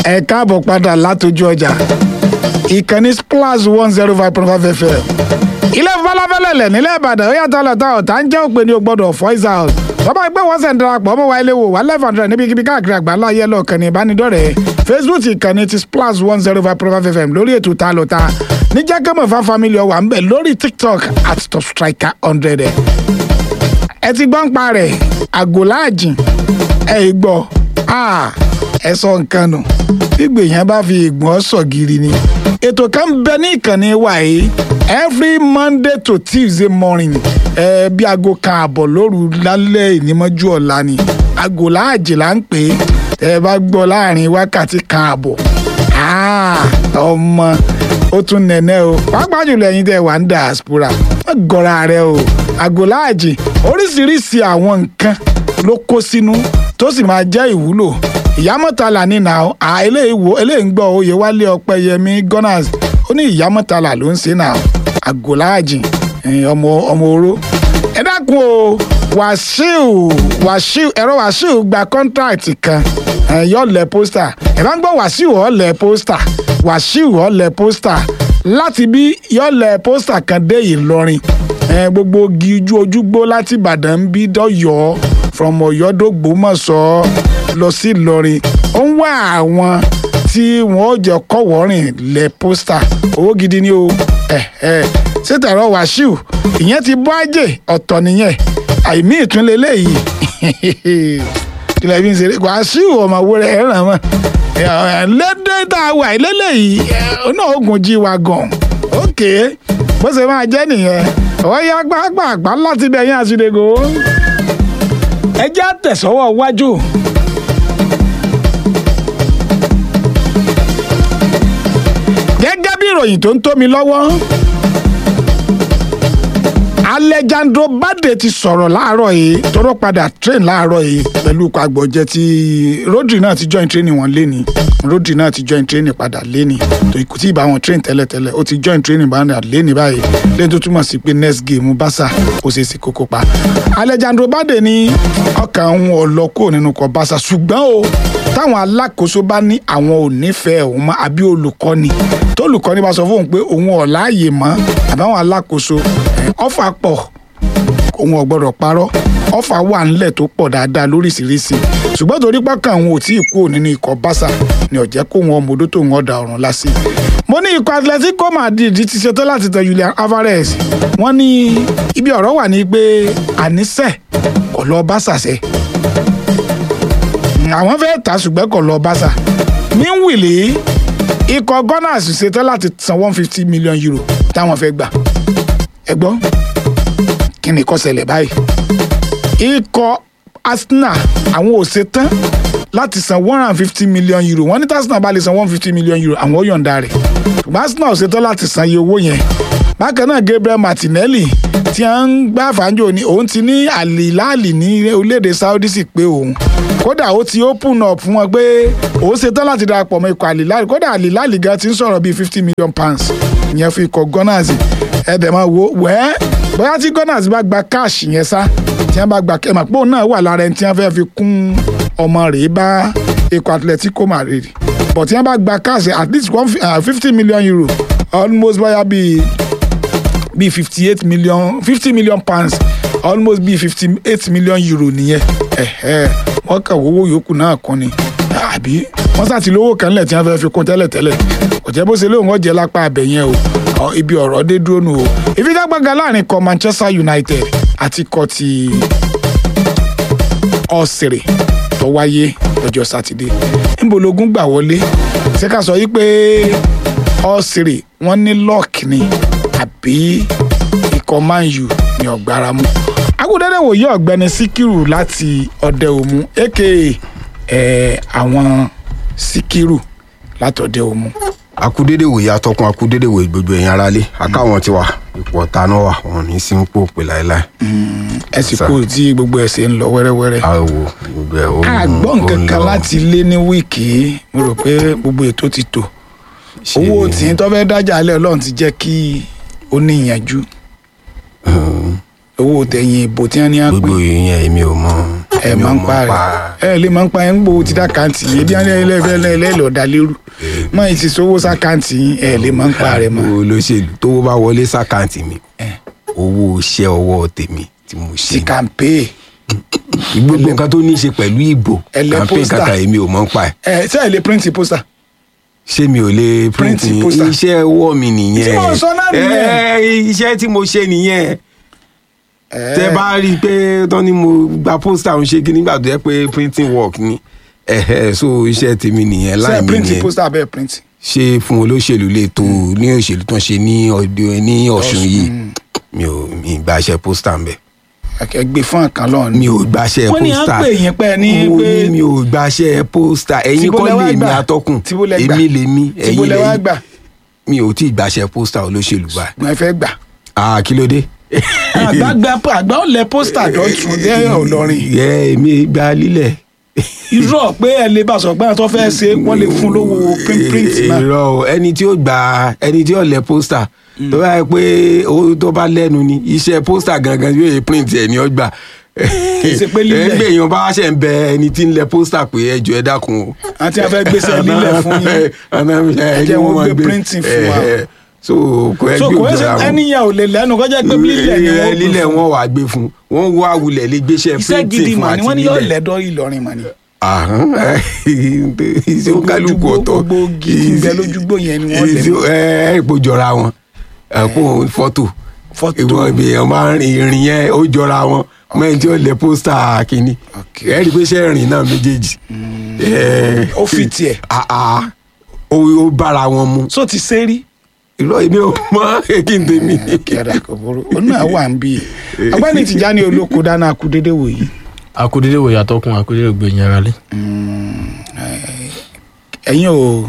ẹ káàbọ̀ padà látọjú ọjà ìkànnì splash one zero five point five fm ilé falafẹ́lẹ̀lẹ̀ nílẹ̀ ìbàdàn ó yàtọ̀ lọ́tọ̀ ọ̀tá ń jẹ́ òpè ní o gbọ́dọ̀ voice out bàbá ẹgbẹ́ wọn sẹ̀ ń darapọ̀ ọmọ wa ilé wò wá eleven hundred níbikíbi káàkiri àgbáńlá ayé lọ kànnì ìbánidọ́rẹ̀ẹ́ facebook ìkànnì ti splash one zero five point five fm lórí ètò ta ló ta níjẹ́ kẹ́mọ̀ fa family ọwà ń bẹ̀ lórí tiktok at top striker hundred ẹ̀ ẹ ti gbọ́n pa rẹ̀ àgòláàjìn ẹ̀ ì gbọ́ ẹ sọ nǹkan nù gbígbé yẹn bá fi ìgbọ̀n sọ̀gìrì ni ètò kan bẹ ní ìkànnì wa yìí every monday to tuesday morning ẹ bí aago kan àbọ̀ lóru lálẹ́ ìnímọ́jú ọ̀la ni aago láàjì là ń pè é ẹ bá gbọ́ láàrin wákàtí kan àbọ̀ ọmọ ó tún nẹ̀nẹ́ o pàápàá jùlọ ẹ̀yin tẹ́ wà ní diaspora wọ́n gọ́ra rẹ o aago láàjì oríṣiríṣi àwọn nǹkan ló kó sínú tó sì máa jẹ́ ìwúlò ìyámọ̀tàlà ní nà á eléyìí wo eléyìí ń gbọ́ oyè wálé ọpẹ́yẹmí gunners ó ní ìyámọ̀tàlà ló ń ṣe nà àgòláàjì ọmọ ọmọ oró ẹ dákun o wàṣíù wàṣíù ẹ̀rọ wàṣíù gba kọ́ńtráàtì kan yọ̀ọ̀lẹ̀ pósítà ẹ̀ bá ń gbọ́ wàṣíù ọ̀lẹ̀ pósítà wàṣíù ọ̀lẹ̀ pósítà láti bí yọ̀ọ̀lẹ̀ pósítà kan dé ìlọrin gbogbo ojú ojúgbó láti ìbàdàn ń bí dọ́yọ̀ọ́ from ọ̀yọ́dọ́gbòmọ̀ṣọ́ lọ sí ìlọrin ó ń wá àwọn tí wọn ò jẹ kọwọrìn lẹ pósítà owó gidi ni o ṣé tẹ̀rọ wàṣíù ìyẹn ti bọ́ ajé ọ̀tọ̀ nìyẹn àìmí ìtúnlẹ̀ léyìí ilẹ̀ fi ń ṣeré wàṣíù ọmọ owó rẹ̀ ràn wọ́n lédè tá a wà lélẹ́yìí náà oògùn jí wa gan ókè bó ṣe máa jẹ́ nìyẹn ọ̀ya gbàgbàgbà láti bẹ̀yìn àṣìlẹ̀gò ẹ jẹ́ àtẹ̀sọ́wọ́ wájú. gẹ́gẹ́ bí ìròyìn tó ń tó mi lọ́wọ́ Alejandro Bade ti sọ̀rọ̀ láàárọ̀ yìí tọ́rọ̀ padà train láàárọ̀ yìí pẹ̀lú ikọ̀ àgbọ̀jẹ̀ tí Rodri náà ti join training wọn léni Rodri náà ti join training padà léni tó ikú tí ìbá wọn train tẹ́lẹ̀tẹ́lẹ̀ ó ti join training padà léni báyìí lẹ́yìn tó túmọ̀ sí pé next game Barca kò ṣeé sí kókó pa Alejandro Bade ní ọkàn òun ọ̀lọ́ kúrò nínú ikọ̀ Barca ṣùgbọ́n o táwọn alákòóso bá ní àwọn ò nífẹ̀ẹ́ òun mọ́ àbí olùkọ́ni tólùkọ́ni bá sọ fóun pé òun ò láàyè mọ́ àbáwọn alákòóso ọ̀fà pọ̀ òun ò gbọ́dọ̀ parọ́ ọ̀fà wà ńlẹ̀ tó pọ̀ dáadáa lóríṣiríṣi ṣùgbọ́n torí pọ́kàn òun ò tí ì kúrò nínú ikọ̀ Barca ni ó jẹ́ kó wọn ọmọdé tó wọn ọ̀dà ọ̀run lásì. mo ní ikọ̀ Atletico Madrid ti ṣetán láti tẹ Julian Alvarez wọ́n ní ibi ọ̀rọ̀ wà ní pé àníṣe kò lọ Barca ṣe àwọn fẹ́ẹ́ tà ṣùgbọ́n kò lọ Barca níwìlì ikọ̀ Gunners ṣetán láti san one fifty million euro táwọn fẹ́ gbà ẹ gbọ́ kí ni kó ṣẹlẹ̀ báyìí ikọ̀ Arsenal àwọn ò ṣetán láti san one hundred and fifty million euro wọ́n ní tí Arsenal bá lè san one fifty million euro àwọn ó yọ̀ǹda rẹ̀ ṣùgbọ́n Arsenal ò ṣetán láti san iye owó yẹn bákan náà Gabriel Martinelli tí a ń gbá fàájò ni òun ti ní àlìláàlì ní orílẹ̀-èdè Saudi sì pé òun kódà ó ti open up fún wọn pé òun ṣetán láti darapọ̀ mọ́ ikọ̀ àlìláàlì kódà àlìláàlì gan ti ń sọ̀rọ̀ bíi fifty million pounds ìyẹn fún ikọ̀ Gunners ẹ̀dẹ̀ máa wo wẹ́ẹ́ bóyá tí Gunners bá gba cash yẹn sá tí wọ́n bá gba ẹ̀ mọ̀ pé òun náà wà lára ẹni tí wọ́n fẹ́ fi kún ọmọ rẹ̀ bá ikọ̀ Atletico Madrid but tí wọ́n bá gba cash at least one fifty million euro almost bóyá bíi bíi fifty eight million fifty million pounds almost bíi fifty eight million euro nìyẹn wọ́n kà wọ́wọ́ yòókù náà kún ni àbí wọ́n sá ti lówó kan lẹ̀ tí wọ́n fẹ́ fi kún tẹ́lẹ̀tẹ́lẹ̀ kò jẹ́ bó ṣe lóun ọ̀jẹ̀ lápá abẹ yẹn o ibi ọ̀rọ̀ dé dúró nù o ìfigagbága láàrin kọ Manchester United àti kọ ti ọ̀sẹ̀rẹ̀ tó wáyé lọ́jọ́ sátidé níbo logun gbà wọlé ṣé ká sọ yí pé ọ̀sẹ̀rẹ̀ wọ́n ní lọ́ọ̀kì ni àbí ikọ̀ Man U ní ọ̀gbára mú. agudẹ́dẹ́ wòye ọ̀gbẹ́ni Síkírù láti ọ̀dẹ òmu aka àwọn Síkírù látọ̀dẹ òmu. akúdédè wòye atọ́kùn akúdédè wòye gbogbo ẹ̀yin aráalé akáwọn tiwa ipò ọ̀tá náà wà wọn ní sí ń pò pè láéláé. ẹ sì kú tí gbogbo ẹ̀ ṣe ń lọ wẹ́rẹ́wẹ́rẹ́. a wò gbogbo ẹ̀ ó a gbọ́ nǹkan kan láti lé ní wíìkì mo rò pé gbogbo ètò ti tò owó tí tó fẹ́ dájà alẹ́ ọlọ́run ti jẹ́ kí ó ní ìyànjú owó tẹ̀yìn ìbò tí wọ́n ní á pè gbogbo ìyẹn èmi ò mọ ẹ èmi ò máa ń mọ̀ pa rẹ ẹ lè máa ń pa ẹ ń gbowó ti dákàntì yìí bí wọn lè lè lè lè lọ da lérú mọ èyí ti sówó sákàntì yìí ẹ lè máa ń pa rẹ mọ. olóṣèlú tówó bá wọlé sákàǹtì mi owó iṣẹ́ ọwọ́ tèmi tí mo ti ṣe kàmpé gbogbo nǹkan tó ní í ṣe pẹ̀lú ìbò ẹlẹ́ campaign pósítà. kàkà èmi ò mọ̀ ń pa ẹ̀ ẹ ṣe ẹ lè print poster. ṣé mi ò lè print Print poster. iṣẹ́ ọwọ́ mi nìyẹn Tí mo sọ náà nìyẹn. Ẹ, iṣẹ́ tí mo ṣe nìyẹn ẹ tẹ bá rí i pé tán ni mo gba pósítà ń ṣe kí nígbà tó yẹ pé printing work ni ẹ̀hẹ̀, so iṣẹ́ tèmi nìyẹn ṣe láì ẹ mi print nìyẹn poster abẹ́ print. ṣé fún olóṣèlú lè tó ní òṣèlú tó ń ṣe ní ọdún ní ọ̀ṣun yìí mi ò mi ì gbaṣẹ́ pósítà ń bẹ̀ ẹ gbé fún àkàn lọ́ọ̀ ni. mi ò gbaṣẹ́ wọ́n ní à ń pósítà pè yín pẹ́ ní mo pé ní mi ò gbaṣẹ́ pósítà ẹ̀yin Tíbo kọ́ lẹ wá lè mi gbà? atọ́kùn Tíbo lẹ gbà? èmi lèmi tíbo ẹ̀yin lẹ wá lẹ́yìn gbà mi ò tí ì gbaṣẹ́ pósítà olóṣèlú báyìí gbọ́n ẹ fẹ́ gbà. ah kí ló dé. àgbà gba àgbà ó lẹ pósítà dọ̀tún dé ọlọ́rin yẹ èmi gba lílẹ̀. irọ́ pé ẹ lè bá sọ pé àwọn tó fẹ́ ṣe wọ́n lè fún lówó print print náà. irọ́ o ẹni tí ó gba ẹni tí ó lẹ pósítà tó bá yẹ pé owó tó bá lẹ́nu ni iṣẹ́ pósítà gangan yóò yẹ print ẹ̀ ní ọgbà. Kì í ṣe pé lílẹ̀. ẹgbẹ́ èèyàn bá ṣe ń bẹ ẹni tí ń lẹ pósítà pé ẹ jọ̀ọ́ ẹ dákun o. àti àfẹ́ gbèsè lílẹ̀ fún yín Jẹ́ wọ́n gbé printing fún wa. so kò ẹ so gbé kò ẹ ṣe òjòra wọn ẹnìyàn ò lè lẹ́nu kọjá pé lílẹ̀ ni wọ́n gbé lílẹ̀ fún. wọn wà gbé fún wọn wá wulẹ̀ lè gbéṣẹ́ iṣẹ́ printing gidi fún mà ni àti wọ́n ní yóò lílẹ̀ lẹ́dọ̀ Ìlọrin mà ni. àhán iṣẹ́ ó kálukú ọ̀tọ̀ gbogbo gidi ń bẹ lójúgbò yẹn ni wọ́n lẹ̀ mọ́. ẹ ẹ ipò jọra wọn ẹkún fọ́tò Fọ́tò. ìwọ ibi èèyàn máa ń rin ìrìn yẹn ó jọra wọn mẹ́rin tí ó lẹ pósítà kínní Ok. ẹ rí i pé ṣe ìrìn náà méjèèjì ẹ, ó fi tiẹ̀ ah, ah, ó ó bára wọn mu so ti ṣe rí. irọ́ èmi ò mọ kí n tèmi. kẹrẹ kò burú ó náà wà ń bí i ọgbẹ́ni Tìjání Olóko dáná kú dédé wò yìí akudede wo yàtọkùn akudede gbẹ̀yìn ara lé. ẹ̀yin ò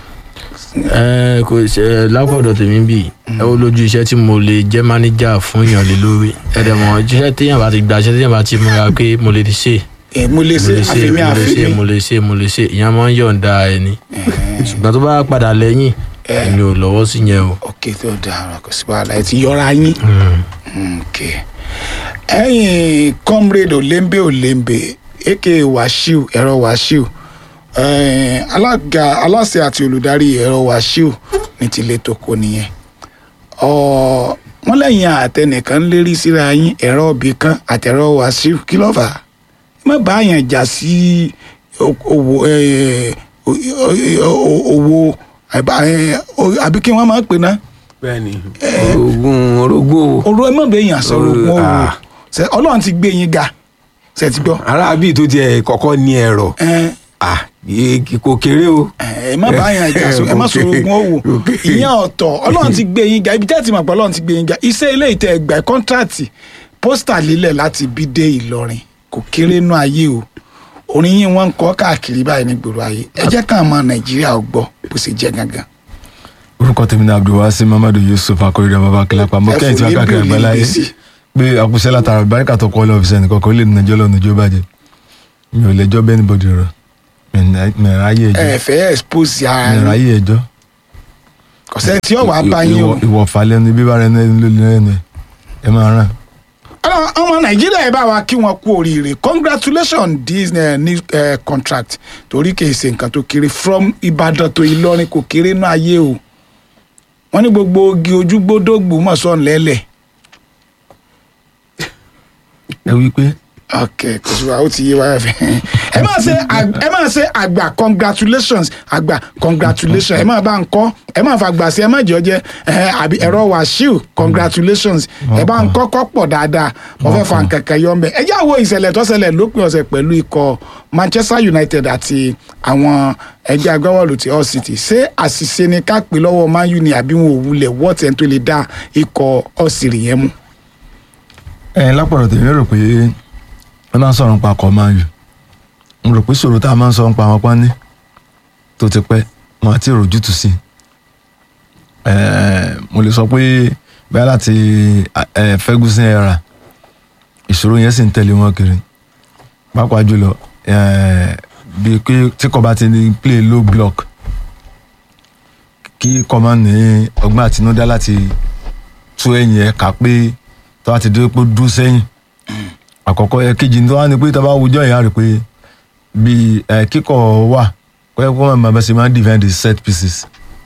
ẹ kò ṣe lápọ̀dọ̀ tèmi bì ẹ ó lójú iṣẹ́ tí mo lè jẹ́ mánéjà fún èèyàn lé lórí ẹ̀dẹ̀ mọ̀ iṣẹ́ téèyàn bá ti gbà iṣẹ́ téèyàn bá ti múra pé mo lè ṣe ẹ̀ mo lè mo ṣe lè ṣe àfẹ́mí mo lè ṣe àfẹ́mí mo lè ṣe mo lè ṣe ìyẹn máa ń yọ̀ǹda ẹni ṣùgbọ́n tó bá padà lẹ́yìn èmi ò lọ́wọ́ sí yẹn o. ok tó dára kò sí wàhálà ẹ ti yọra yín ok ẹ̀yin comrade olembe olembe aka Wasiu ẹ̀rọ Wasiu eh, alága aláṣẹ àti olùdarí ẹ̀rọ Wasiu ní tilẹ̀ tó kọ nìyẹn Ọ, wọ́n lẹ́yìn àtẹnìkan ń lérí síra yín ẹ̀rọ ibì kan àtẹ̀rọ Wasiu kí ló fà á má bá àyàn jà sí o- owó eh, o- o- o- owó àbá- eh, o- àbí kí wọ́n máa ń pè náà bẹ́ẹ̀ni orogún orogún o oró ẹ má bẹ yàn sọ̀rọ̀ Oró- wọn o ah. ṣe Ọlọ́run ti gbé yín ga ṣe ti gbọ́ arábì tó tiẹ̀ kọ́kọ́ ní ẹ̀rọ ẹ ah yé- kò kéré o. ẹ má bá yàn jà sọ ẹ má sọ̀rọ̀ ogun owó Okay. ìyẹn ọ̀tọ̀ Ọlọ́run ti gbé yín ga ibi tẹ́ ti mọ̀ pé Ọlọ́run ti gbé yín ga iṣẹ́ ilé ìtẹ ẹgbà kọ́ńtrátì pósítà lílẹ̀ láti bí dé Ìlọrin kò kéré nú ayé o orin yín wọ́n ń kọ káàkiri báyìí ní gbòòrò ayé ẹ jẹ́ káwọn ọmọ Nàìjíríà ó gbọ́ bó ṣe jẹ́ gangan. orúkọ tèmi ní abdulwasi mamadu yusuf akọrẹdẹ bàbá kílápá mo Ẹ kẹ́yìn tí fò wọ́n ní káàkiri bí àgbáláyé olè gbèsè. pé àkúṣe látara báríkà tó kọ́ lọ́ọ̀fíìsì ẹnì kọ̀ọ̀kan ó lè nàjọ́ lọ́nà ìjọ bàjẹ́ mi ò lẹ́jọ́ bẹ́ẹ̀ níbodè rọ̀ mi ò ráyè ẹ ẹjọ́ fẹ́ expose ara mi ò yín ráyè ẹjọ́ kọ̀sẹ́ tí ó wàá bá yín o. ìwọ̀fà lẹ́nu bíbá rẹ lẹ́nu lẹ́nu ẹ máa ràn. Ọlọ́run, ọmọ nàìjíríà ẹ bá wa kí wọn kú oríire congratulations this uh, new uh, contract torí kì í ṣe nǹkan tó kéré from ìbàdàn tó ìlọrin kò kéré náà ayé o wọn ní gbogbo ogi ojúgbódógbò mọ̀ sọ̀ lẹ́lẹ̀ ẹ wí pé ok kò sí wa ó ti yé wa fẹ́ ẹ máa ṣe ag- ẹ máa ṣe àgbà congratulations àgbà congratulations ẹ máa bá ń kọ́ ẹ máa fàgbà sí ẹ má jẹ́ ọjẹ́ ẹ àbí ẹ̀rọ wàṣíù congratulations ẹ bá ń kọ́kọ́ pọ̀ dáadáa wọ́n fẹ́ fa nǹkan kan yọ ọ́nbẹ ẹ jẹ́ àwọ̀ ìṣẹ̀lẹ̀ tó ṣẹlẹ̀ lópin ọ̀sẹ̀ pẹ̀lú ikọ̀ Manchester United àti àwọn ẹgbẹ́ agbábọ́ọ̀lù ti Hull City ṣé àṣìṣe ni ká pè lọ́wọ́ Man U ni àbí wọn ò wulẹ̀ wọ́ọ̀tì ẹni tó lè dá ikọ̀ Hull City yẹn mú. ẹ lápọ̀rọ̀ tèmi rò pé wọ́n máa ń sọ̀rọ̀ nípa ọkọ̀ máa yù mo rò pé ṣòro tá a máa ń sọ nípa àwọn pání tó ti pẹ́ wọn àti ìròjútùú sí i mo lè sọ pé bẹ́ẹ̀ láti eh, Ferguson era ìṣòro yẹn sì ń tẹ̀lé wọn kiri pàápàá jùlọ eh, bíi pé tí kò bá ti ní play low block kí kò máa ní ọgbọ́n àtinúdá láti tú ẹ̀yìn ẹ̀ ká pé tó bá ti dúró pé ó dúró sẹ́yìn àkọ́kọ́ ẹ̀kejì tó wá ní pé tá a bá wùjọ yẹn á rí i pé bí ẹ, kíkọ̀ wà pé kó máa máa bá ṣe máa ń defend the set pieces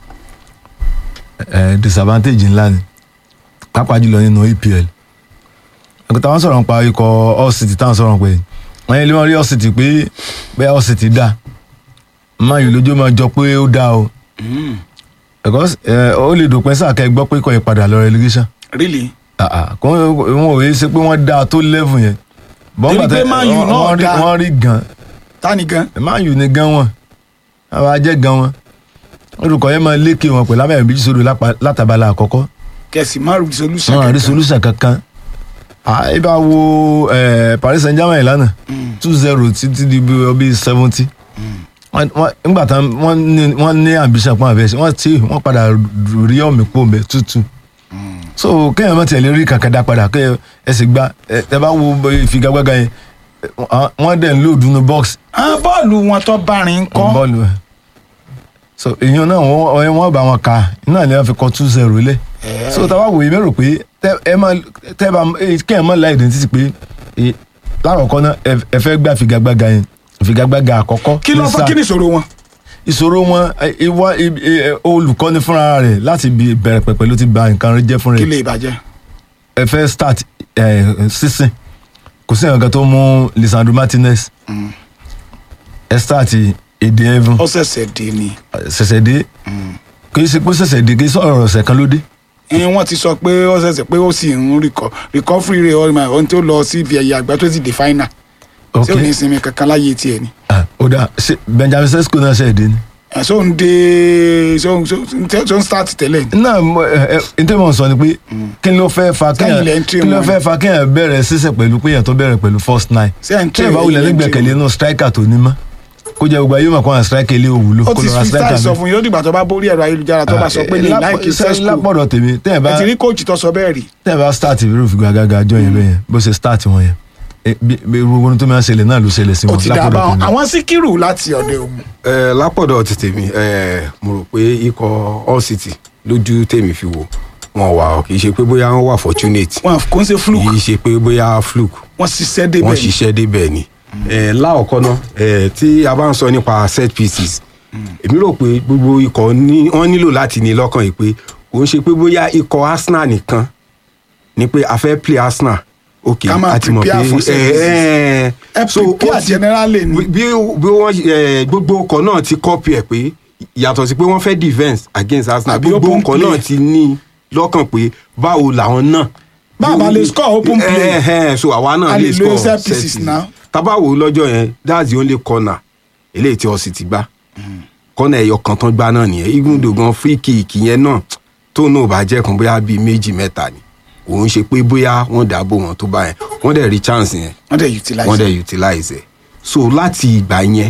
ẹ, disadvantage ńlá ni pàápàá jùlọ nínú EPL ẹ̀kọ́ táwọn sọ̀rọ̀ nípa ikọ̀ Hull City táwọn sọ̀rọ̀ pé wọ́n yẹn lé wọn rí Hull City pé bẹ́ẹ̀ Hull City dá máa yìí lójú máa jọ pé ó dá o because ẹ, ó lè dòpin sáà kẹ́ ẹ gbọ́ pé kọ́ ẹ padà lọ relegation really Ah, ah, kò wọn ò yé ṣe pé wọ́n dáa tó level yẹn Torí bọ́ńgbà pé tẹ Man U wọ́n- náà wọ́n rí- dáa. wọ́n rí gan tani gan Man U ní gan wọn àwọn ajẹ́ gan wọn olùkọ́ yẹn máa lékè wọn pẹ̀lú abẹ́rẹ́ méjì sódò lápá- látàbálà àkọ́kọ́ kẹsì márùn solution wọn àrí kankan. solution kankan Ah, ẹ bá wo eh, Paris Saint-Germain lánàá two zero títí di bí ọbí seventy nígbà tán wọ́n ní- wọ́n ní ambition pọ́n àbẹ̀ṣe wọ́n ti wọ́n padà rí ọ̀mì pò mẹ́ tútù so kéèyàn má tẹ̀lé rí kankan dá padà kéèyàn ẹ sì gba ẹ ẹ bá wo bó ìfigagbága yẹn ẹ, wọ́n- wọ́n dẹ̀ ń lòdù ní box Ah, bọ́ọ̀lù wọn tó bá rin kọ́ bọ́ọ̀lù ẹ̀ so èèyàn náà wọ́n wọ́n bá wọn ka iná ni wọ́n fi kọ́ two zero lẹ̀ so tá a bá wòye mẹ́rò pé tẹ́ ẹ má tẹ́ bá eh, kéèyàn má la identity pé eh, lákọ̀ọ́kọ́ náà ẹ ẹ fẹ́ gbà figagbága yẹn figagbága àkọ́kọ́ kí ló ní fọ́ sáà kí ni ìṣòro wọn. ìṣòro wọn eh, ìwà ì- ì- olùkọ́ni fúnra rẹ̀ láti bí bẹ̀rẹ̀ pẹ̀pẹ̀ ló ti ba nǹkan rẹ̀ jẹ́ fún kí rẹ̀ lè bàjẹ́. ẹ fẹ́ start ẹ, sísìn kò sí nǹkan tó mú Lisandro Martinez ẹ start èdè Evan ó ṣẹ̀ṣẹ̀ dé ni. ṣẹ̀ṣẹ̀ dé kì í ṣe pé ṣẹ̀ṣẹ̀ dé kì í sọ̀rọ̀ ọ̀sẹ̀ kan ló dé ẹyin wọ́n ti sọ pé ó ṣẹ̀ṣẹ̀ pé ó sì ń rìkọ recovery rate ọmọ ẹ̀ ohun tó lọ sí ibi ẹ̀yà àgbà tó ti di final ok ṣé ò ní sinmi kankan láyé tiẹ̀ ni. Ah, ó dà ṣe Benjamin Sesko náà ṣe dé ni. ẹ̀ ṣó ń dé ṣó ń ṣó ń start tẹ́lẹ̀ ni. náà mo- ẹ ẹ n tẹ́ mọ̀ sọ ni pé kí ló fẹ́ fa Sẹ́yìn lẹ́ ń kéèyàn tì kí ló wọ́n. fẹ́ fa kéèyàn bẹ̀rẹ̀ sísẹ̀ pẹ̀lú péyàn tó bẹ̀rẹ̀ pẹ̀lú first nine Ṣé ẹ̀ ń tì kéèyàn bá wọ́n, wulẹ̀ ilẹ̀ ń tì nígbẹ̀kẹ̀lé wọ́n. inú striker tó ní mọ́ kó jẹ́ gbogbo ayé mọ̀ kó àwọn striker ilé òwúlò ó kó ti lọ ra fi style striker sọ mi. fún yín ó dìgbà tó bá borí ẹ̀rọ ayélujára tó bá sọ pé ní Lápò- láìkí sẹ́- sẹ́sùkù lápọ̀dọ̀ tèmi tẹ́yìn bá ẹ ti rí kóòtù tó sọ bẹ́ẹ̀ rí. tẹ́yìn bá start ìrú òfin gàgàgà àjọ yẹn bẹ́yẹn bó ṣe start wọn yẹn Eh, bí bí gbogbo ohun tó máa ń ṣẹlẹ̀ náà ló ṣẹlẹ̀ sí ó wọn ti dá bá lápọ̀dọ̀ wọn tèmi. àwọn síkírù láti ọ̀dẹ̀ òun ẹ lápọ̀dọ̀ ti tèmi ẹ mo rò pé ikọ̀ Hull City lójú tèmi fi wò wọn wà kì í ṣe pé bóyá wọn wà fortunate wọn kò ń ṣe fluke kì í ṣe pé bóyá fluke wọn ṣiṣẹ́ débẹ̀ wọ́n ni. ṣiṣẹ́ débẹ̀ ni ẹ láọ̀kọ́ náà ẹ tí a bá ń sọ nípa set pieces èmi rò pé gbogbo ikọ̀ ní wọ́n nílò láti ní lọ́kàn yìí pé kò ń ṣe pé bóyá ikọ̀ Arsenal nìkan ni pé a fẹ́ play Arsenal ok Ká máa a ti mọ̀ pé prepare for set ẹ ẹ prepare generally ni. bí bí wọ́n ẹ, gbogbo ọkọ̀ náà ti copy ẹ̀ pé yàtọ̀ sí pé wọ́n fẹ́ defence against Arsenal Àbí gbogbo open ọkọ̀ play. náà ti ní lọ́kàn pé báwo làwọn náà. Báwa lè score open play. ẹ ẹ so àwa náà A lè lè lo score set set pieces pieces now. tabawo lọ́jọ́ yẹn that's the only corner eléyìí tí ọ̀sìn ti gbá corner ẹ̀yọ kan tán gbá náà nìyẹn even though gan free kick yẹn náà tóun náà bá jẹ́ kan bóyá bíi méjì mẹ́ta ni òun ṣe pé bóyá wọ́n dáàbò wọn tó bá yẹn wọ́n dẹ̀ rí chance yẹn wọ́n dẹ̀ utilize. wọ́n dẹ̀ utilize ẹ̀ so láti ìgbà yẹn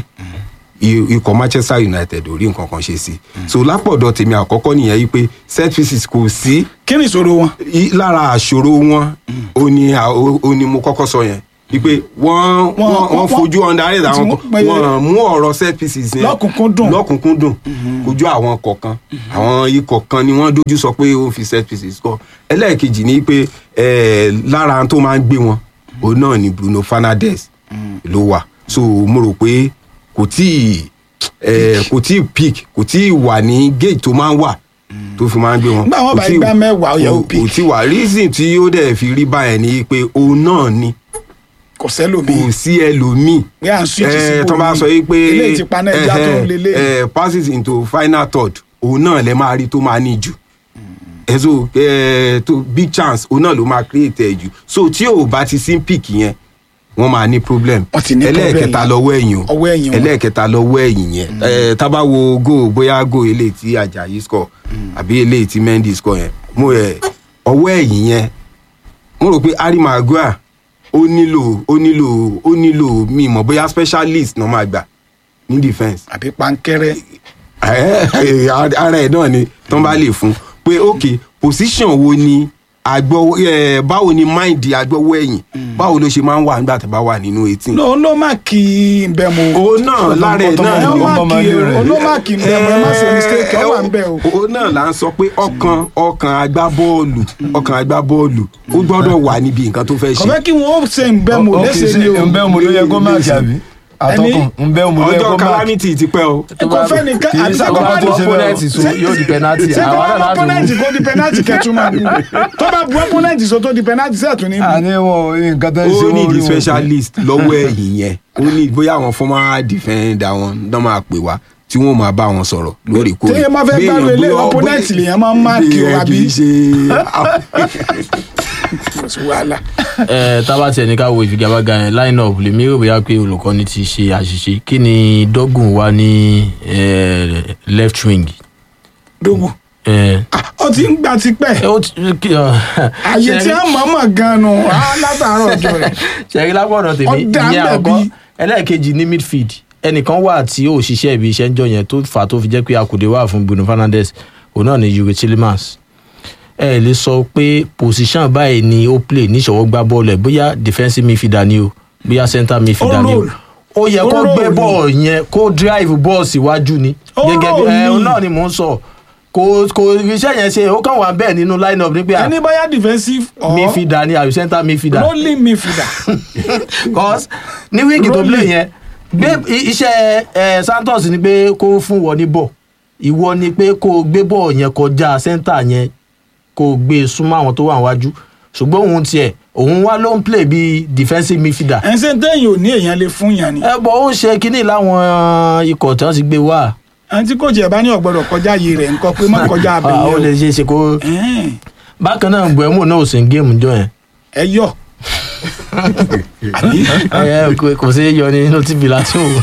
i- ikọ̀ Manchester United ò rí nǹkan kan ṣe sí so lápọ̀dọ̀ tèmi àkọ́kọ́ nìyẹn yìí pé set pieces kò sí kí ni ìṣòro wọn. i- lára àṣòro wọn ó ní à- ó ó ní mo kọ́kọ́ sọ yẹn wípé wọ́n Wọ́n- wọ́n wọ́n wọ́n- fojú underrate tí àwọn wọ́n kan pé- wọ́n mú ọ̀rọ̀ set pieces yẹn Lọ́kùnkúndùn. lọ́kùnkúndùn kojú àwọn kọ̀ọ̀kan àwọn ikọ̀ kan ni wọ́n dojú sọ pé ó ń fi set pieces kọ́ ẹlẹ́ẹ̀kejì ni pé eh, lára tó máa ń gbé wọn òun náà ni Bruno Fernandes ló wà so mo rò pé kò tí ì eh, kò tí ì peak kò tí ì wà ní gauge tó máa ń wà tó fi máa ń gbé wọn. Nígbà wọn Kò bá tí ì- gbá mẹ́wàá, ó yẹ ó kò- peak. kò tí ì wà reason tí ó dẹ̀ fi rí báyẹn ni pé òun náà ni kò sẹ́lòmíì. kò sí ẹlòmíì Bí à ń switch sí Eh, ibòmíì. tó bá sọ yìí pé Eléyìí ti paná ẹja tó ń lélẹ̀. eh, passes into final third òun náà lè máa rí tó máa ní jù ẹ so eh, tó big chance òun náà ló máa create ẹ jù so tí ò bá ti sí pick yẹn wọ́n máa ní problem Wọ́n ti ní problem ẹlẹ́ẹ̀kẹta yẹn. lọ́wọ́ ẹ̀yìn o Ọwọ́ ẹ̀yìn wọn. ẹlẹ́ẹ̀kẹta lọ́wọ́ ẹ̀yìn yẹn Eh, tá bá wo goal bóyá goal eléyìí tí Ajayi score àbí eléyìí tí Mendy score yẹn mo ẹ ọwọ́ ẹ̀yìn yẹn mo rò pé Harry Maguire ó nílò ó nílò ó nílò mi mọ̀ bóyá specialist náà máa gbà ní defence àbí pankẹ́rẹ́. ẹ ẹ ara ẹ náà ni tán bá lè fún pé ok position wo ni àgbọ̀ ẹ̀ báwo ni máìndì àgbọ̀wọ́ ẹ̀yìn báwo ló ṣe máa ń wà nígbà tó bá wà nínú eighteen. ló ló má kí n bẹ mo. òun náà lára ẹ̀ náà ẹ ni má ọmọ kí ilé rẹ̀. o ló má kí n bẹ mo ẹ má ṣe mistake ọ wà ń bẹ o. òun náà là ń sọ pé ọkàn ọkàn agbábọ́ọ̀lù ọkàn agbábọ́ọ̀lù ó gbọ́dọ̀ wà níbi nǹkan tó fẹ́ ṣe. kọ̀fẹ́ kí wọ́n ó ṣe ń bẹ mo Ok, léṣe ṣé ni o. ǹbẹ́ mo ló yẹ kó máàkì àbí àtọkùn ǹbẹ́ mo ló yẹ ọjọ́ kó máàkì. calamity ti pẹ́ o. kọ̀fẹ́ nìkan kì í àbí sábà sẹ́kọ̀ bá tó ní ṣe bẹ́ẹ̀. opponent so yóò di penalty sẹ́kọ̀ àwọn bá náà ní láti opponent wò. kó di penalty kẹtù máa bù tó bá bu opponent so tó di penalty sẹ́ẹ̀tún ní bù. àní wọn nǹkan tó ń ṣe ó ní wọn di rí wọn. specialist lọ́wọ́ ẹ̀yìn yẹn ó ní bóyá àwọn former defender wọn náà máa pè wá tí wọ́n máa bá wọn sọ̀rọ̀ lóòrèkóòrè. téèyàn máa fẹ́ gbárù ilé opponent lèèyàn máa ń máàkì o Bí ẹ àbí. kì í ṣe kò sí wàhálà. ẹ tábà tiẹ̀ ní ká wo ìfigagbága yẹn line up lèmi rò bóyá pé olùkọ́ni ti ṣe àṣìṣe kí ni dọ́gùn wà ní eh, left wing. dógùn Eh, ó ti ń gbà tipẹ́ ẹ ó ti kí ọ. àyè tí a mọ̀ mọ̀ gan-an nù á látàárọ̀ ọjọ́ rẹ̀. ṣẹ̀rí lápọ̀dọ̀ tèmi Ọ̀dà ìyẹn ń bẹ̀ àkọ́kọ́ bí. ẹlẹ́ẹ̀kejì ní midfield ẹnìkan wà tí ó ṣiṣẹ́ ibi iṣẹ́ ń jọ yẹn tó fà á tó fi jẹ́ pé akùdé wà fún Bruno Fernandes òun náà ni Yuri Tillemans ẹ lè sọ pé position báyìí ni ó play níṣọwọ́ gbá bọ́ọ̀lù ẹ̀ bóyá defensive midfielder ni o bóyá center midfielder ni o roll. ó yẹ Ó kó roll gbé ni. bọ́ọ̀lù yẹn kó drive bọ́ọ̀lù síwájú ni Ó gẹ́gẹ́ bí roll ẹ ni. òun náà ni mò ń sọ kò kò iṣẹ́ yẹn ṣe ó kàn wá bẹ́ẹ̀ nínú line up ní pé ẹni báyà defensive or midfielder ni àbí center midfielder rolling midfielder. cause ní wíìkì tó play yẹn gbé i- iṣẹ́ ẹ Santos ni pé kó fún wọn ní bọ̀ ìwọ ni pé kó o gbé bọ̀ yẹn kọjá sẹ́ńtà yẹn kó o gbé e súnmọ́ àwọn tó wà níwájú ṣùgbọ́n òun tiẹ̀ òun wá ló ń play bíi defensive midfielder ẹ̀ ń ṣe téèyàn ò ní èèyàn lè fún yàn ni. ẹ bọ̀ ó ń ṣe kínní láwọn ikọ̀ tí wọ́n ti gbé wá ẹni tí kò jẹ́ bá ní ọ̀gbọ́dọ̀ kọjá yìí rẹ̀ nǹkan pé má kọjá Ah, ó lè abẹ́yẹ ṣe é ṣe kó o. Ẹ̀ẹ́n, bákan náà gbẹ̀mú náà ò sí ní géèmù jọ yẹn ẹ yọ. Àbí? ẹ kò kò sí yọ ní inú tíbi láti wò.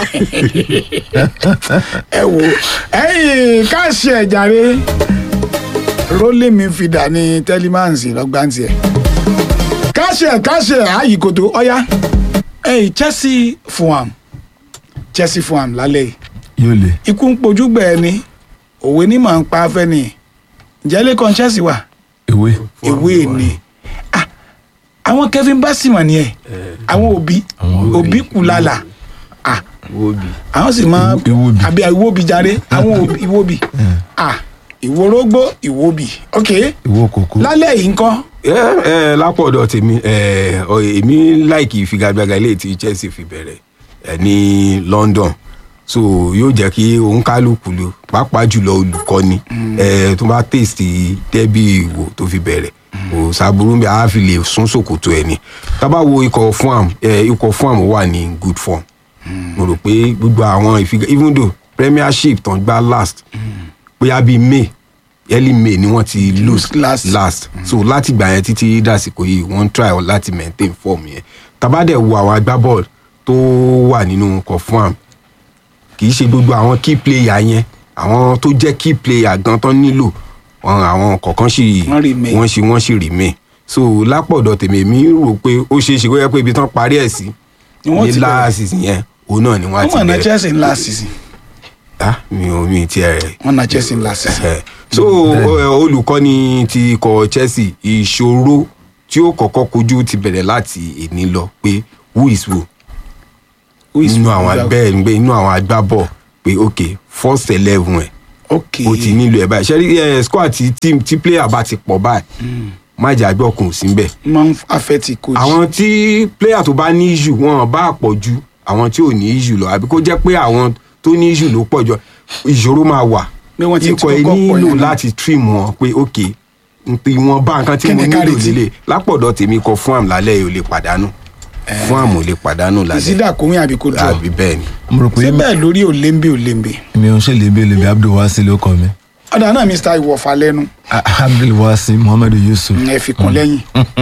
ẹ wò ẹ̀yìn káàṣì ẹ̀ jàre rolling midfielder ní telemans lọ́gbàǹtì ẹ̀ káàṣì ẹ̀ káàṣì ẹ̀ ààyè kòtò ọ̀yá ẹ̀yìn Chelsea Fulham Chelsea Fulham lálẹ́ yìí yóò lè ikú ń pojú gbẹ̀ ni òwe ní màá ń pa afẹ́ ni ǹjẹ́ lẹ́kọ̀ọ́ Chelsea wà ewé ìwé ni Ah, àwọn Kevin Bassima ni ẹ àwọn òbí òbí kùlàlà Ah, Wóbi. àwọn sì máa Ìwóbi. àbí ìwóbi jàre àwọn òbí- ìwóbi Ah, ìwórógbó ìwóbi ok ìwó kòkó lálẹ́ yìí ńkọ́ ẹ ẹ lápọ̀dọ̀ tèmi ẹ ọ, èmi láìkì ìfigagbága ilé tí Chelsea fi bẹ̀rẹ̀ ẹ ní London so yóò jẹ́ kí òǹkálùkù lò pàápàá jùlọ olùkọ́ni ẹ tó bá tèsì dẹ́bì ìwò tó fi bẹ̀rẹ̀ kò sábúrú bí a fi lè sún sòkòtò ẹ̀ ni tábà wo ikọ̀ Fulham ẹ ikọ̀ Fulham wà ní good form mo rò pé gbogbo àwọn ìfiga even though Premiership tán gbá last bóyá bíi May early May ni wọ́n ti lose Last. last so láti gbà yẹn títí dàsìkò yìí wọ́n ń try láti maintain form yẹn tabadẹ wo àwọn agbábọ́ọ̀lù tó wà nínú confam kì í ṣe gbogbo àwọn key player yẹn àwọn tó jẹ́ key player gan tán nílò wọn àwọn kọ̀ọ̀kan sì Wọ́n remain. wọ́n sì wọ́n sì remain so lápọ̀dọ̀ tèmi èmi rò pé ó ṣeé ṣe kó yẹ pé ibi tán parí ẹ̀ sí Ni wọ́n ní ti bẹ̀rẹ̀. láàsì yẹn òun náà ni wọ́n á wọ́n ti mọ̀ ná bẹ̀rẹ̀ Chelsea ńlá sísìn ah mi ò mi ti ẹ̀ wọ́n ná Chelsea ńlá sísìn ẹ so ẹ, olùkọ́ni ti ikọ̀ Chelsea ìṣòro tí ó kọ́kọ́ kojú ti bẹ̀rẹ̀ láti èní lọ pé who is who nínú àwọn abẹ́ ẹ̀ nínú àwọn agbábọ̀ pé ok first eleven ẹ̀ ok o ti nílò ẹ̀ báyìí ṣẹ́rí ẹ̀ squad ti team tí player bá ti pọ̀ báyìí má jà gbọ́ kùn sí bẹ́ẹ̀ máa ń affect coach àwọn tí player tó bá ní issue wọn bá pọ̀ ju àwọn tí ò ní issue lọ àbí kó jẹ́ pé àwọn tó ní issue ló pọ̀ jọ ìṣòro máa wà Bí wọ́n ti ikọ̀ ẹ kọ́kọ́ pọ̀ nílò yẹn náà. láti trim wọn pé ok ìwọ̀n bá nǹkan tí mo Kíni nílò kárí lélẹ̀ lápọ̀dọ̀ tèmi kọ fún àmì lálẹ́ yìí ò lè pàdánù fún àmì ò lè pàdánù lálẹ́ ìsídà kòwé àbí kò jọ àbí bẹ́ẹ̀ ni. mo rò pé ṣé bẹ́ẹ̀ lórí òlémbé òlémbé mi ò ń ṣèlè bí olèbí abdulwasi ló kọ mi ọ̀dà náà Mr. ìwọ̀fà lẹ́nu abdulwasi muhammadu yusuf ẹ fi kún lẹ́yìn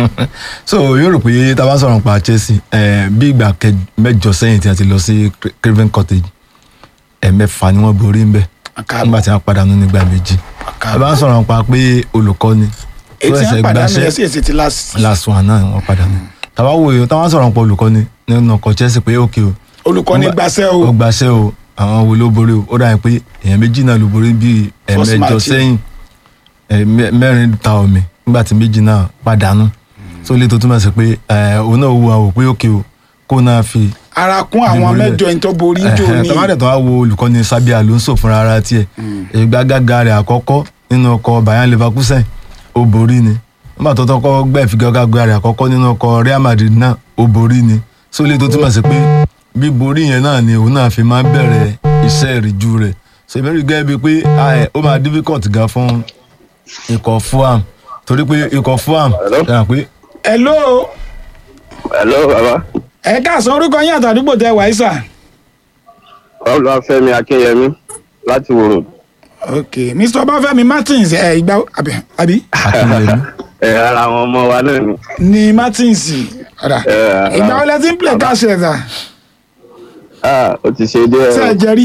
so yóò rò pé tá a bá sọ̀rọ̀ nípa Chelsea eh, bí ìgbà kẹ- mẹ́jọ sẹ́yìn tí a ti lọ sí Cra- Craven Cottage ẹ̀mẹ́fà ni wọ́n borí ń bẹ̀ Àkàbọ̀. nígbà tí wọ́n padànù nígbà méjì Àkàbọ̀. a bá ń sọ̀rọ̀ nípa pé olùkọ́ni tó ètí ẹsẹ̀ wọn padà gbaṣẹ́ nù ẹsẹ̀ èsì ti last last one náà wọ́n padànù tàbá wo èèyàn táwọn sọ̀rọ̀ nípa olùkọ́ni nínú ọkọ̀ Chelsea pé ókè o olùkọ́ni Ó gba- gbaṣẹ́ ó o gbaṣẹ́ o àwọn wo ló borí o ó dà pé èèyàn méjì náà ló borí bíi First ẹ̀mẹjọ match. sẹ́yìn ẹ̀, mẹ́- mẹ́rin ta omi nígbà nígbà tí méjì náà pàdánù tó lè tó túmọ̀ sí pé ẹ, òun náà wo àwọn òpin òkè o kó náà fi ara kún àwọn Ìborí mẹ́jọ ẹni tó borí jò ní tọ́mádẹ̀ tó wá wo olùkọ́ni Sabi Alonso fúnra ara tiẹ̀ ìgbàgàgà rẹ̀ àkọ́kọ́ nínú ọkọ̀ Bayern Leverkusen ó borí ni nígbà tó tọ́kọ́ gbẹ́ ìfigagbága rẹ̀ àkọ́kọ́ nínú ọkọ̀ Real Madrid náà ó borí ni so lè tó túmọ̀ sí pé bí borí yẹn náà ni òun náà fi máa ń bẹ̀rẹ̀ iṣẹ́ ìrìjú rẹ̀ so ìbẹ̀rù gẹ́gẹ́ bíi pé ah, ẹ̀, ó máa difficult gan fún ikọ̀ Fulham torí pé ikọ̀ Fulham Hello? dára pé hello hello baba ẹ káàsán orúkọ yín àtàdúgbò tẹ wàá sà. olúwàfẹ́mi akínyẹmí láti wòrò ok mr ọbáfẹ́mi martins ẹ ìgbà àbí àbí Akínyẹmí ẹ ara àwọn ọmọ wa náà ni ni martins ọ̀dà ẹ ara ìgbà wo lẹ ti ń play cash ẹ̀ sà ah ó ti ṣe díẹ̀ ṣe ẹ o jẹ rí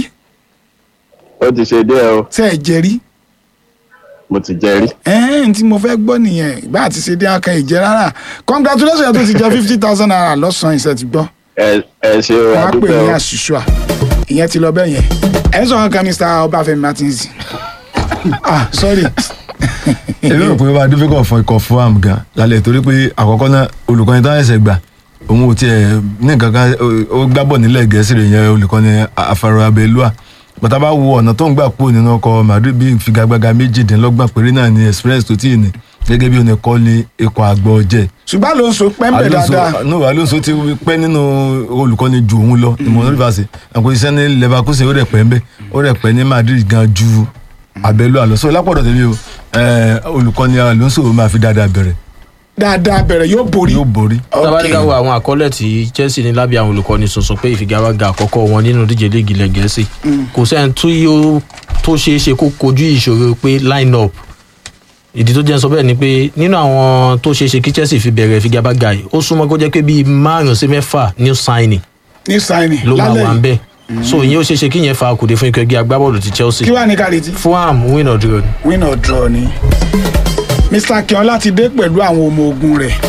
ó ti ṣe díẹ̀ o ṣe ẹ jẹ rí mo ti jẹ rí ẹ̀ẹ́n tí mo fẹ́ gbọ́ nìyẹn ìbá àti ṣe dé akàn ìjẹ rárá congratulations tó ti jẹ fifty thousand naira lọ́sàn-án ìṣẹ́ ti gbọ́ ẹ ẹ ṣe o wọ́n á pè àdúpẹ́ ní o àṣìṣọ́ ìyẹn ti lọ bẹ́ẹ̀ yẹn ẹ̀ ń sọ̀rọ̀ kan mr ọbáfẹ́mi martins ah sorry èmi rò pé ó máa difficult fún ikọ̀ Fulham gan lálẹ́ torí pé àkọ́kọ́ náà olùkọ́ni tó ń ẹ̀sẹ̀ gbà òun ò tiẹ̀ ní nǹkan kan ó- ó gbábọ̀ nílẹ̀ gẹ̀ẹ́sì rẹ̀ yẹn olùkọ́ni Afaro Abelua bàtà bá wo ọ̀nà tó ń gbà kúrò nínú ọkọ̀ Madrid bí ìfigagbága méjìdínlọ́gbọ̀n péré náà ní experience tó tì ní gẹ́gẹ́ bí oníkọ́ ní ikọ̀ àgbọ̀ ọ̀jẹ̀ ṣùgbọ́n ló ń so pẹ́ńpẹ́ dáadáa no Alonso ti pẹ́ nínú olùkọ́ni ju òun lọ ní mọ̀nà rivers àpò iṣẹ́ ní Leverkusen ó rẹ̀ pẹ́ ń bẹ́ ó rẹ̀ pẹ́ ní Madrid gan ju Abelua lọ so lápọ̀dọ̀ tẹ̀lé o eh, olùkọ́ni Alonso máa fi dáadáa bẹ̀rẹ̀ dáadáa bẹ̀rẹ̀ yóò borí yóò borí. tabalika wo àwọn àkọọ́lẹ̀ tí Chelsea ní lábẹ́ àwọn olùkọ́ni tuntun pé ìfigagbága àkọ́kọ́ wọn nínú díje léègì ilẹ̀ gẹ̀ẹ́sì kò sẹ́ni tó yóò tó ṣeé ṣe kó kojú ìṣòro pé line up ìdí tó jẹ́ sọ bẹ́ẹ̀ ni pé nínú àwọn tó ṣeé ṣe kí Chelsea fi bẹ̀rẹ̀ ìfigagbága yìí ó súnmọ́ kó jẹ́ pé bíi márùn-ún sí mẹ́fà new signing ní sáìnì ló máa lálẹ́ wà ń yìí bẹ̀ so ìyẹn ó ṣeé ṣe kí yẹn fa kùdé fún ikọ̀ ẹgbẹ́ agbábọ́ọ̀lù ti Chelsea kí wàá ní kárìtì Fulham win or draw ni. win or draw ni mr akínọlá ti dé pẹ̀lú àwọn ọmọ ogun rẹ̀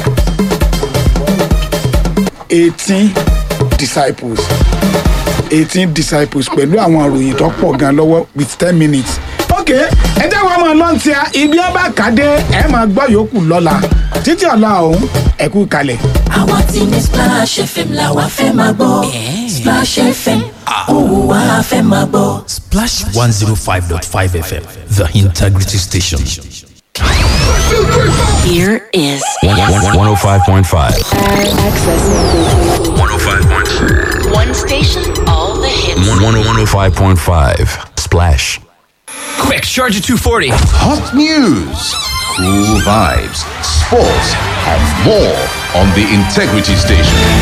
eighteen disciples eighteen disciples pẹ̀lú àwọn ìròyìn tó pọ̀ gan lọ́wọ́ with ten minutes. ok ẹ jẹ́ wọ́n máa lọ́n tí a ibi ọba kàdé ẹ máa gbọ́ yòókù lọ́la títí ọ̀la ọ̀hún ẹ kú kalẹ̀. àwa tí ní Splash FM la wa fẹ́ máa gbọ́ Splash FM òun wa fẹ́ máa gbọ́. Splash 105.5 FM, the integrity station. Here is 105.5. access. 105.5. One station, all the hits. 105.5. Splash. Quick, charge at 240. Hot news, cool vibes, sports, and more on the Integrity Station.